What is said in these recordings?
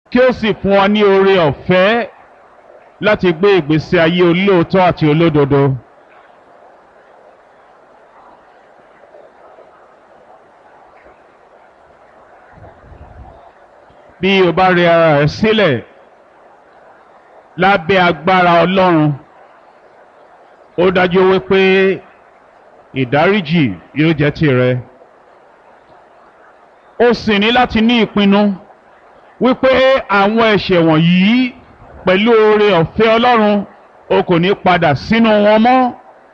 kí ó sì fún wa ní oore ọ̀fẹ́ láti gbé ìgbésí ayé olóòótọ́ àti olódodo. bí o bá rẹ ara rẹ sílẹ̀ lábẹ́ agbára Ọlọ́run ó dájú wípé ìdáríjì yóò jẹ́ tìrẹ ó sì ní láti ní ìpinnu wípé àwọn ẹ̀ṣẹ̀ wọ̀nyí pẹ̀lú oore ọ̀fẹ́ Ọlọ́run o kò ní padà sínú wọn mọ́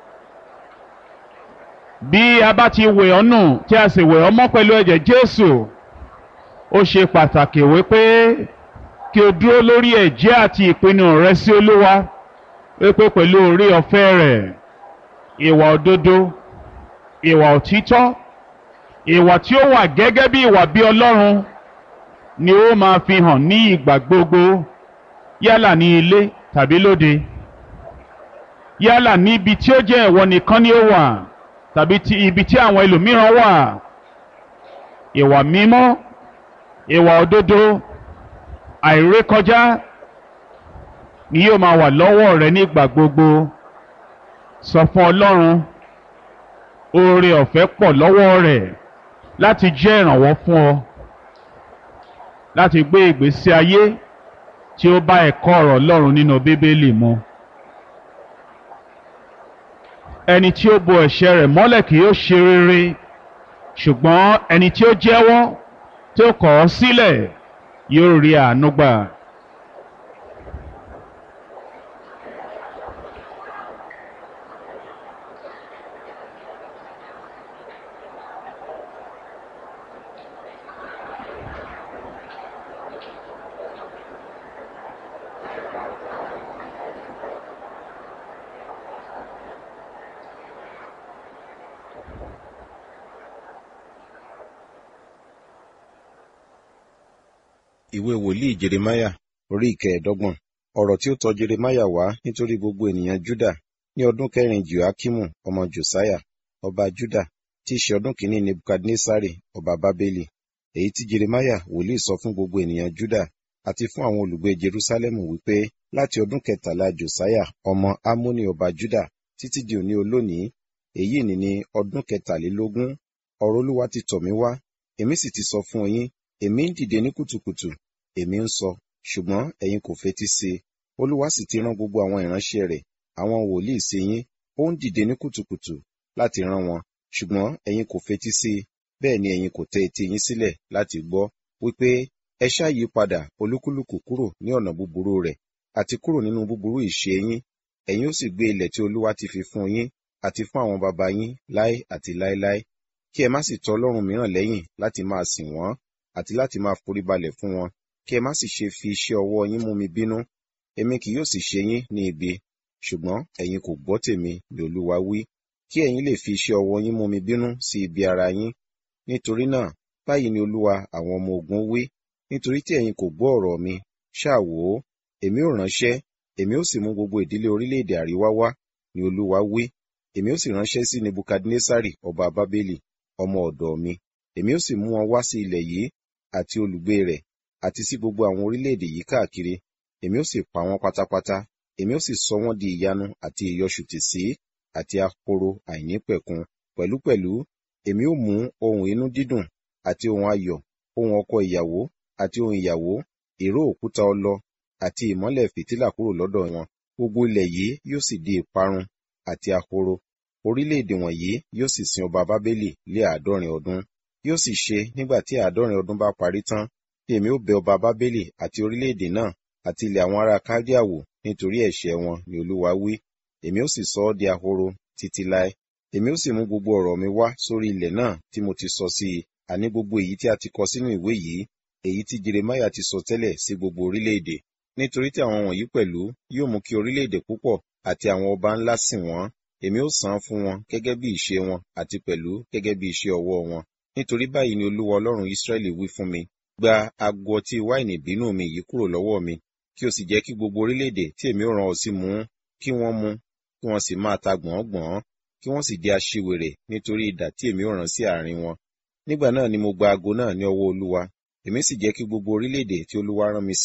bí a bá ti wẹ̀ ọ́ nù tí a sì wẹ̀ ọ́ mọ́ pẹ̀lú ẹ̀jẹ̀ Jésù ó ṣe pàtàkì wípé kí o dúró lórí ẹ̀jẹ́ àti ìpinnu rẹ sí Olúwa wípé pẹ̀lú oore ọ̀fẹ́ rẹ̀ ìwà òdodo ìwà òtítọ́ ìwà tí ó wà gẹ́gẹ́ bí ìwà bí Ọlọ́run ni ó máa fi hàn ní ìgbà gbogbo yálà ní ilé tàbí lóde yálà níbi tí ó jẹ́ ìwọ nìkan ni ó wà tàbí ti ibi tí àwọn ẹlòmíràn wà ìwà mímọ́ ìwà òdodo àìrékọjá ni yóò máa wà lọ́wọ́ rẹ nígbà gbogbo sọ fún Ọlọ́run oore ọ̀fẹ́ pọ̀ lọ́wọ́ rẹ̀ láti jẹ́ ìrànwọ́ fún ọ láti gbé ìgbésí ayé tí ó bá ẹ̀kọ́ ọ̀rọ̀ Ọlọ́run nínú Bíbélì mu ẹni tí ó bo ẹ̀ṣẹ̀ rẹ̀ mọ́lẹ̀ kì yóò ṣe rere ṣùgbọ́n ẹni tí ó jẹ́wọ́ tí ó kọ̀ ọ́ sílẹ̀ yóò rí àánú gbà. ìwé wòlíì jeremáyà orí ìkẹẹ̀ẹ́dọ́gbọ̀n ọ̀rọ̀ tí ó tọ̀ jeremáyà wá nítorí gbogbo ènìyàn júdà ní ọdún kẹrin joakimu ọmọ josiah ọba júdà tí í ṣe ọdún kìíní nebukadnesari ọba bábélì èyí tí jeremáyà wòlíì sọ fún gbogbo ènìyàn júdà àti fún àwọn olùgbé jerusalem wípé láti ọdún kẹtàlá josiah ọmọ amoni ọba júdà títí di òní olónìí èyí ni ní ọdún kẹtàlélógún ọ̀rọ̀ olúwa ti tọ̀ mí wá èmi sì ti sọ fún yín èmi ń dìde ní kùtùkùtù èmi ń sọ ṣùgbọ́n ẹ̀yin kò fetí sí i olúwa sì ti rán gbogbo àwọn ìránṣẹ́ rẹ̀ àwọn wòlíì sí yín ó ń dìde ní kùtùkùtù láti rán wọn ṣùgbọ́n ẹ̀yin kò fetí sí i bẹ́ẹ̀ ni ẹ̀yin kò tẹ etí yín sílẹ̀ láti gbọ́ wípé ẹ ṣáà yí padà olúkúlùkù kúrò ní ọ̀nà búburú rẹ̀ àti kúrò nínú búburú ìṣe yín ẹ̀yin ó sì gbé ilẹ̀ tí olúwa ti fi fún yín àti fún àwọn baba yín láé àti láéláé kí ẹ má sì tọ ọlọ́run mìíràn lẹ́yìn láti máa sìn wọ́n àti láti máa foríbalẹ̀ fún wọn kí ẹ má sì ṣe fi iṣẹ́ ọwọ́ yín mú mi bínú èmi kì yóò sì ṣe yín ní ibi ṣùgbọ́n ẹ̀yin kò gbọ́ tèmi ni olúwa wí kí ẹ̀yin lè fi iṣẹ́ ọwọ́ yín mú mi bínú sí ibi ara yín nítorí náà báyìí ni olúwa àwọn ọmọ ogun wí nítorí tí ẹ̀yin kò gbọ́ ọ̀rọ̀ mi ṣáà wò ó èmi ò ránṣẹ́ èmi ó sì mú gbogbo ìdílé orílẹ̀-èdè àríwá wá ni olúwa wí èmi ó sì ránṣẹ́ sí nebukadnesari ọba bábélì ọmọ ọ̀dọ̀ mi èmi ó sì mú wọn wá sí ilẹ̀ yìí àti olùgbé rẹ̀ àti sí gbogbo àwọn orílẹ̀-èdè yìí káàkiri èmi ó sì pa wọ́n pátápátá èmi ó sì sọ wọ́n di ìyanu àti ìyọṣùtì sí àti ahoro àìnípẹ̀kun pẹ̀lúpẹ̀lú èmi ó mú ohun inú dídùn àti ohun ayọ̀ ohun ọkọ ìyàwó àti ohun ìyàwó ìró òkúta ọlọ àti ìmọ́lẹ̀ fìtílà kúrò lọ́dọ̀ wọn gbogbo ilẹ̀ yìí yóò sì di ìparun àti ahoro orílẹ̀-èdè wọ̀nyí yóò sì sin ọba bábélì lé àádọ́rin ọdún yóò sì ṣe nígbà tí àádọ́rin ọdún bá parí tán tí èmi ó bẹ ọba bábélì àti orílẹ̀-èdè náà àti ilẹ̀ àwọn ará kádíà wò nítorí ẹ̀ṣẹ̀ wọn ni olúwa wí èmi ó sì sọ ọ́ di ahoro títí láé èmi ó sì mú gbogbo ọ̀rọ̀ mi wá sórí ilẹ̀ náà tí mo ti sọ sí i àní gbogbo èyí tí a ti kọ sínú ìwé yìí èyí tí jeremáyà ti sọ tẹ́lẹ̀ sí gbogbo orílẹ̀-èdè nítorí tí àwọn wọ̀nyí pẹ̀lú yóò mú kí orílẹ̀-èdè púpọ̀ àti àwọn ọba ńlá sìn wọ́n èmi ó san fún wọn gẹ́gẹ́ bí ìṣe wọn àti pẹ̀lú gẹ́gẹ́ bí iṣẹ́ ọwọ́ wọn nítorí báyìí ni olúwa ọlọ́run israẹli wí fún mi gba ago ọtí wáìnì ìbínú mi yìí kúrò lọ́wọ́ mi kí o sì jẹ́ kí gbogbo orílẹ̀-èdè tí èmi ó rán ọ sí mu kí wọ́n mu kí wọ́n sì máa ta gbọ̀n-gbọ̀n kí wọ́n sì di aṣiwèrè nítorí idà tí èmi ó rán sí àárín wọn nígbà náà ni mo gba ago náà ní ọwọ́ olúwa èmi sì jẹ́ kí gbogbo orílẹ̀-èdè tí olúwa rán mi sí